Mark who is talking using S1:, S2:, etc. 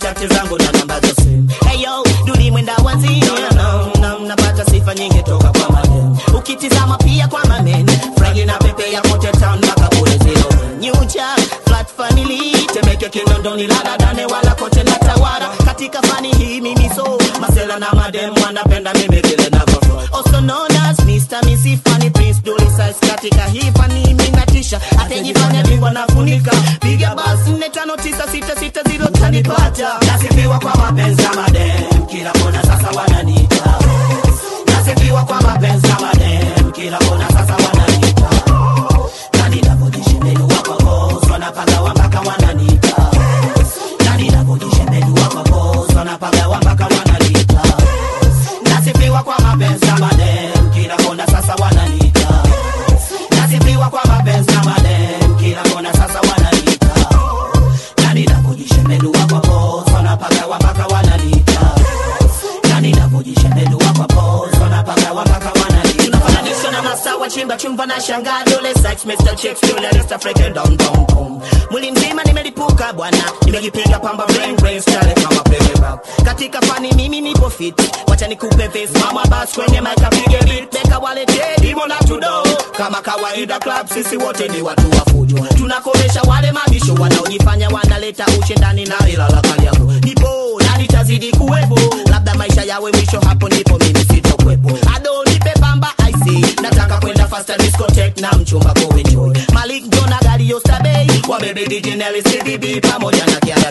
S1: kontakti zangu na namba za simu heyo duli mwenda wazimu no, no, napata sifa nyingi toka kwa madem ukitizama pia kwa mamen frangi na pepe ya kote town mpaka kule zero nyucha flat family temeke kinondoni ladadane wala kote na tawara katika fani hii mimi so masela na madem wanapenda mimi vile navyo also known as Mr. Missy Funny Prince Dolly Size katika hii fani mimi natisha atajifanya bingwa na funika piga basi nne tano tisa sita sita zero tanipata nasifiwa kwa mapenzi ya madem kila kona sasa wananiita nasifiwa kwa mapenzi ya madem kila kona sasa wananiita na ninapojishembelua kwa boss wanapagawa mpaka wananiita na ninapojishembelua kwa boss wanapagawa mpaka wananiita nasifiwa kwa mapenzi ya madem kila kona sasa wananiita nasifiwa kwa mapenzi ya madem kila kona sasa wananiita na ninapojishembelua kwa boss wanapagawa mpaka wananiita na ninapojishembelua kwa boss wanapagawa mpaka wananiita tunafananishwa na masawa chimba chumba na shangaa dole sex Mr. Chicks dole Rest Africa down down down mwili mzima nimelipuka bwana nimejipiga pamba brain brain style kama playback katika fani mimi nipo fit wacha nikupe face mama bas kwenye mic apige beat beka wale demo na tudo kama kawaida club sisi wote ni watu wa fujo tunakomesha wale mabisho wanaojifanya wanaleta ushindani na ila la kali yako nipo na nitazidi kuwepo labda maisha yawe mwisho hapo ndipo mimi sitokwepo ado nipe pamba ic nataka kwenda faster discotheque na mchumba ko enjoy malik jona gari yostabei wabebe DJ Nelly CDB pamoja na kiada